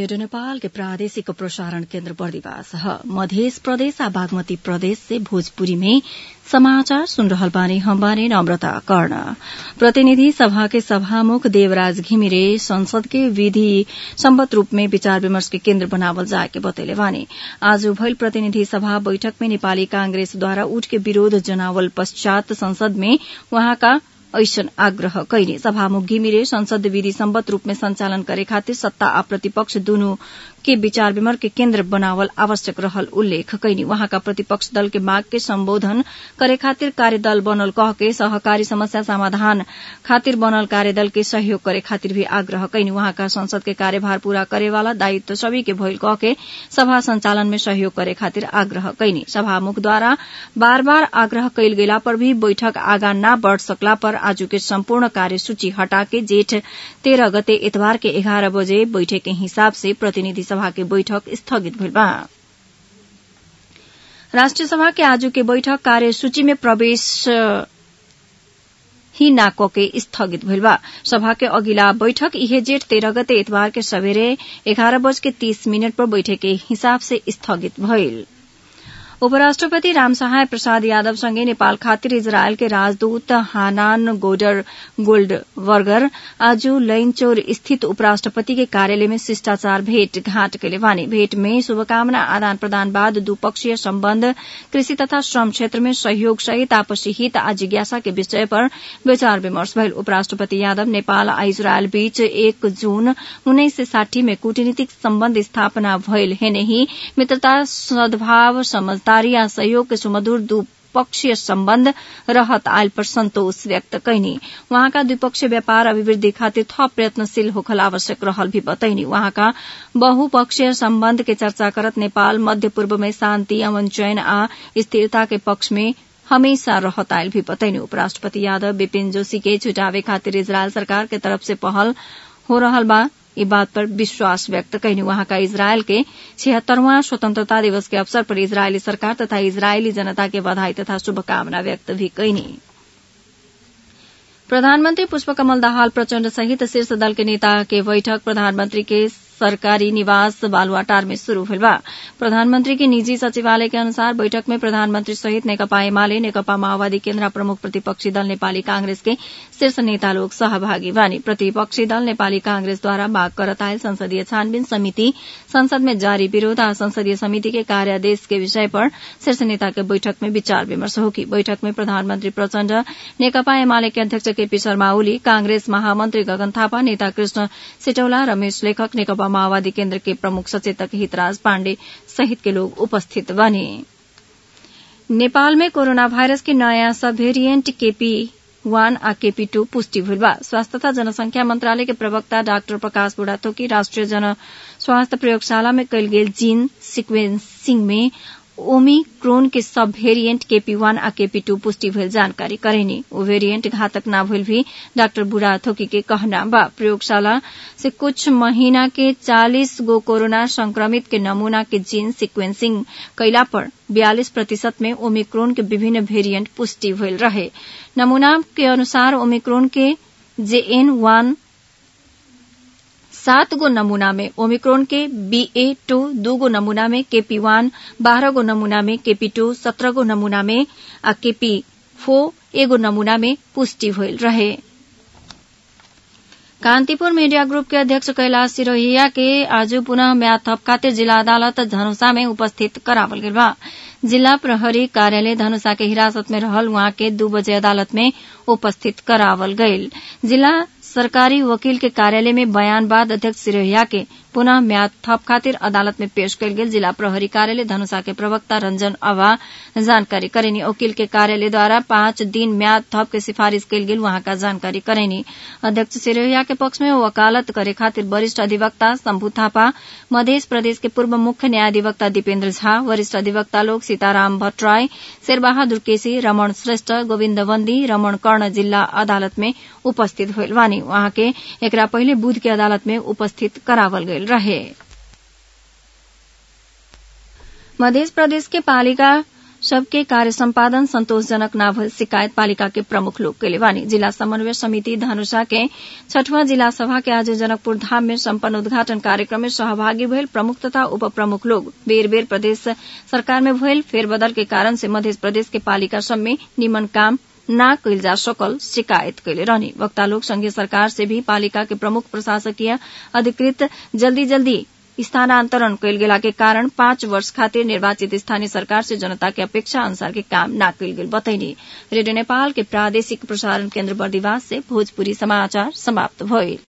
radio Nepal के प्रादेशिक प्रसारण केन्द्र बर्दिवास ह मध्य प्रदेश आ बागमती प्रदेश से भोजपुरी में समाचार सुन रहल बानी हम बानी नम्रता कर्ण प्रतिनिधि सभा के सभामुख देवराज घिमिरे संसद के विधि सम्मत रूप में विचार विमर्श के केन्द्र बनावल जाए के बतैले बानी आज भइल प्रतिनिधि सभा बैठक में नेपाली कांग्रेसद्वारा उठ के विरोध जनावल पश्चात संसद में वहाँका ऐसन आग्रह कैने सभामुख घिमिरे संसद विधि सम्बद्ध रूप में संचालन करे खातिर सत्ता आ प्रतिपक्ष दुनु के विचार विमर्श के केन्द्र बनावल आवश्यक रहल उल्लेख कैनी वहाँका प्रतिपक्ष दल के माग के सम्बोधन करे खातिर कार्यदल बनल कह के सहकारी समस्या समाधान खातिर बनल कार्यदल के सहयोग करे खातिर भी आग्रह कैनी वहाँका संसद के कार्यभार पूरा करेवाला दायित्व सभी के भइल कह के सभा संचालन में सहयोग करे खातिर आग्रह कैनी सभामुखद्वारा बार बार आग्रह कैल गेला पर भी बैठक आगा न बढ़ सकला पर आजू के सम्पूर्ण कार्यसूची हटा के जेठ तेह्र गते इतबार के एघार बजे बैठक के हिसाब से प्रतिनिधि सभा के बैठक स्थगित भइल बा राष्ट्रिय सभा के आजू के बैठक कार्यसूची में प्रवेश ही नाको के स्थगित भइल बा सभा के अगिला बैठक इहे जेठ तेह्र गते इतबार के सबेरे एघार बज के तीस मिनट पर बैठक के हिसाब से स्थगित भइल उपराष्ट्रपति रामसहाय प्रसाद यादव सँगै नेपाल खातिर इजरायल के राजदूत हानान गोडर गोल्ड वर्गर आज लैनचौर स्थित उपराष्ट्रपति के कार्यालय में शिष्टाचार भेट घाट कैले वानी भेट में शुभकामना आदान प्रदान बाद द्विपक्षीय सम्बन्ध कृषि तथा श्रम क्षेत्र में सहयोग सहित आपसी हित आ जिज्ञासा के विषय पर विचार विमर्श भइल उपराष्ट्रपति यादव नेपाल आ इजरायल बीच एक जून उन्नाइस सय साठी में कूटनीतिक सम्बन्ध स्थापना भइल हेने ही मित्रता सद्भाव समझदारी आ सहयोग के सुमधुर द्विपक्षीय सम्बन्ध रहत आयल पर संतोष व्यक्त कैनी वहाँका द्विपक्षीय व्यापार अभिवृद्धि खातिर थप प्रयत्नशील होखल आवश्यक रहल भी बतैनी वहाँका बहुपक्षीय सम्बन्ध के चर्चा करत नेपाल मध्य पूर्व में शान्ति अमन चयन आ स्थिरता के पक्ष में हमेशा रहत आयल भी बतैनी उपराष्ट्रपति यादव विपिन जोशी के छुटावे खातिर इजरायल सरकार के तरफ से पहल हो रहल बा ई बात पर विश्वास व्यक्त कैनी वहाँका इजरायल के छिहत्तरवां स्वतंत्रता दिवस के अवसर पर इजरायली सरकार तथा इजरायली जनता के बधाई तथा शुभकामना व्यक्त भी कैनी प्रधानमन्त्री पुष्पकमल दाहाल प्रचण्ड सहित शीर्ष दल के नेता के बैठक प्रधानमन्त्री के सरकारी निवास बालुवाटार में शुरू भेल बा प्रधानमन्त्री के निजी सचिवालय के अनुसार बैठक में प्रधानमन्त्री सहित नेकपा एमाले नेकपा माओवादी केन्द्र प्रमुख प्रतिपक्षी दल नेपाली कांग्रेस के शीर्ष नेता लोग सहभागी बानी प्रतिपक्षी दल नेपाली कांग्रेसद्वारा माग करत आयल संसदीय छानबीन समिति संसद में जारी विरोध आ संसदीय समिति के कार्यादेश के विषय पर शीर्ष नेता के बैठक में विचार विमर्श होगी बैठक में प्रधानमन्त्री प्रचण्ड नेकपा एमाले के अध्यक्ष केपी शर्मा ओली कांग्रेस महामन्त्री गगन थापा नेता कृष्ण सिटौला रमेश लेखक नेकपा माओवादी केन्द्र के प्रमुख सचेतक हितराज पाण्डे सहित के लोग उपस्थित बने नेपाल में कोरोना वायरस के नयाँ सब भेरिएंट केपी वान आ केपी टू पुष्टि भइल बा स्वास्थ्य तथा जनसंख्या मंत्रालय के प्रवक्ता डाक्टर प्रकाश बुढ़ाथोकी राष्ट्रिय जन स्वास्थ्य प्रयोगशाला में कयल गेल जीन सिक्वेंसिंग में ओमिक्रोन के सब भेरिएंट केपी वन आ केपी टू पुष्टि भेल जानकारी करेनी ओ वेरिएंट घातक न भइल भी डाक्टर बुढ़ा थोकी के कहना बा प्रयोगशाला से कुछ महीना के चालीस गो कोरोना संक्रमित के नमूना के जीन सिक्वेंसिंग कैला पर बयालीस प्रतिशत में ओमिक्रोन के विभिन्न वेरिएंट पुष्टि भइल रहे नमूना के अनुसार ओमिक्रोन के जेएन वन सात गो नमूना में ओमिक्रोन के बीए टू दू गो नमूना में केपी वन बारह गो नमूना में केपी टू सत्रह गो नमूना में आ केपी फो एगो नमूना में पुष्टि भइल रहे कान्तिपुर मीडिया ग्रुप के अध्यक्ष कैलाश सिरोहिया के आज पुनः म्याद थप खातिर जिला अदालत धनुषा में उपस्थित करावल गेल बा जिला प्रहरी कार्यालय धनुषा के हिरासत में रहल वहां के दू बजे अदालत में उपस्थित करावल गयल जिला सरकारी वकील के कार्यालय में बयान बाद अध्यक्ष सिरोहिया के पुनः म्याद थप खातिर अदालत में पेश कयल गेल जिला प्रहरी कार्यालय धनुषा के प्रवक्ता रंजन अवा जानकारी करेनी वकील के कार्यालय द्वारा पाँच दिन म्याद थप के सिफारिश कयल गेल वहां का जानकारी करेनी अध्यक्ष सिरोहिया के पक्ष में वकालत करे खातिर वरिष्ठ अधिवक्ता शंभु थापा मध्य प्रदेश के पूर्व मुख्य न्यायाधिवक्ता दीपेन्द्र झा वरिष्ठ अधिवक्ता लोग सीताराम भट्टराय शेरबहादुर केसी रमण श्रेष्ठ गोविन्द बन्दी रमण कर्ण जिल्ला अदालत में उपस्थित होइल वानी वहां के एकरा पहिले बुध के अदालत में उपस्थित करावल गयल रहे मध्य प्रदेश के पालिका सबके कार्य सम्पादन संतोषजनक न भइल शिकायत पालिका के प्रमुख लोग कैले बानी जिला समन्वय समिति धनुषा के छठवां जिला सभा के आज जनकपुर धाम में सम्पन्न उद्घाटन कार्यक्रम में सहभागी भइल प्रमुख तथा उप प्रमुख लोग बेर बेर प्रदेश सरकार में भइल फेरबदल के कारण से मध्य प्रदेश के पालिका सब में निमन काम न कैल जा सकल शिकायत कैले रहनी वक्ता लोग संघीय सरकार से भी पालिका के प्रमुख प्रशासकीय अधिकृत जल्दी जल्दी स्थानान्तरण कैल गेला के कारण पाँच वर्ष खातिर निर्वाचित स्थानीय सरकार से जनता के अपेक्षा अनुसार के काम न कैल गेल बतैनी रेडियो नेपाल के प्रादेशिक प्रसारण केन्द्र बर्दिवास से भोजपुरी समाचार समाप्त भइल